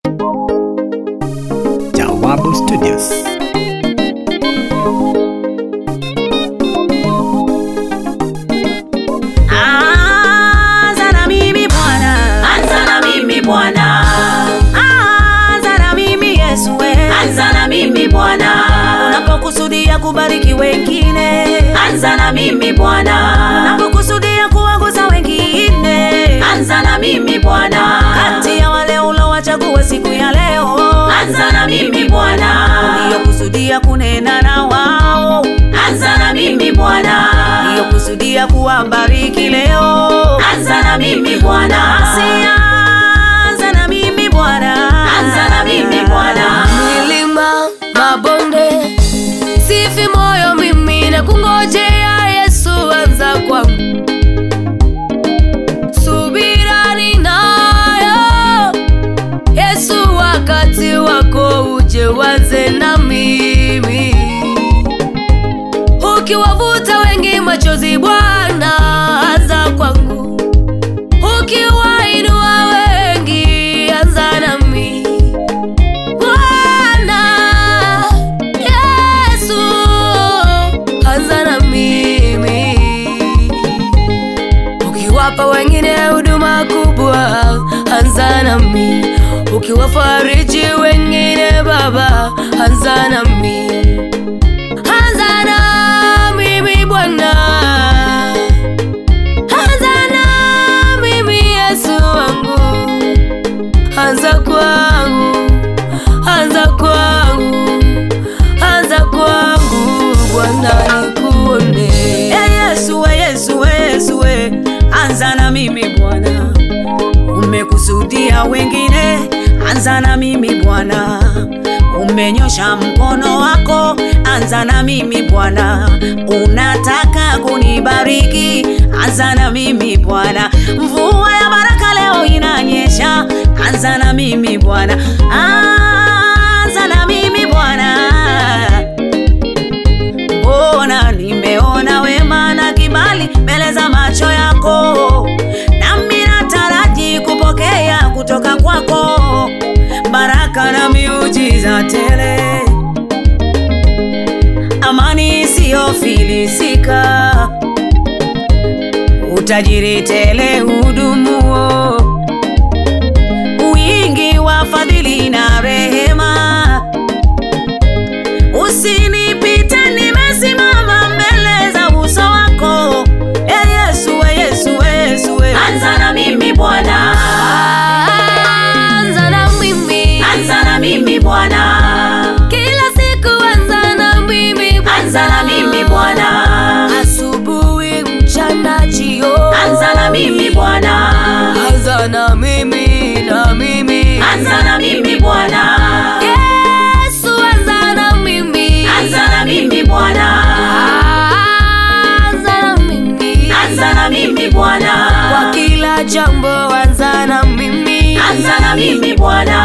Jawabu Studios. Anza na mimi Bwana, Anza na mimi Bwana, anza na mimi Yesu we. anza na mimi Bwana, Unapokusudia kubariki wengine, anza na mimi Bwana, unapokusudia kuwaguza wengine, anza na mimi Bwana, kati ya wale ulowachagua siku ya leo, anza na mimi Bwana, uliokusudia kunena na wao, anza na mimi Bwana, uliokusudia kuwabariki leo, anza na mimi Bwana, sianza na mimi Bwana, anza na mimi Bwana, milima mabonde sifi moyo mimi na kungojea yesu anza kwangu subira ninayo yesu wakati wako uje wanze na mimi ukiwavuta wengi machozi bwana anza kwangu ukiwainua wengi anza nami Bwana Yesu, anza na mimi. Ukiwapa wengine huduma kubwa, anza nami. Ukiwafariji wengine Baba, anza nami. Anza na mimi Bwana, anza na mimi Yesu wangu anza kwangu, anza kwangu, anza kwangu, Bwana nikuone. Eh, Yesu we, Yesu we, Yesu we, anza na mimi Bwana. Umekusudia wengine, anza na mimi Bwana. Umenyosha mkono wako, anza na mimi Bwana. Unataka kunibariki, anza na mimi Bwana. Mvua ya baraka leo inanyesha, anza na mimi Bwana. Anza na mimi Bwana mbona nimeona wema na kibali mbele za macho yako, nami nataraji kupokea kutoka kwako baraka na miujiza tele, amani isiyofilisika, utajiri tele hudumuo, wingi wa fadhili na rehema usinipite nimesimama mbele za uso wako e yesu we yesu we yesu we anza na mimi Bwana, Anza na mimi, anza na mimi Bwana, kila siku anza na mimi, anza na mimi Bwana, asubuhi, mchana, jioni, anza na mimi Bwana, anza na mimi, na mimi, anza na mimi Bwana, Yesu, anza na mimi, anza na mimi Bwana, anza na mimi, anza na mimi kwa Bwana, kila jambo anza na mimi, anza na mimi Bwana,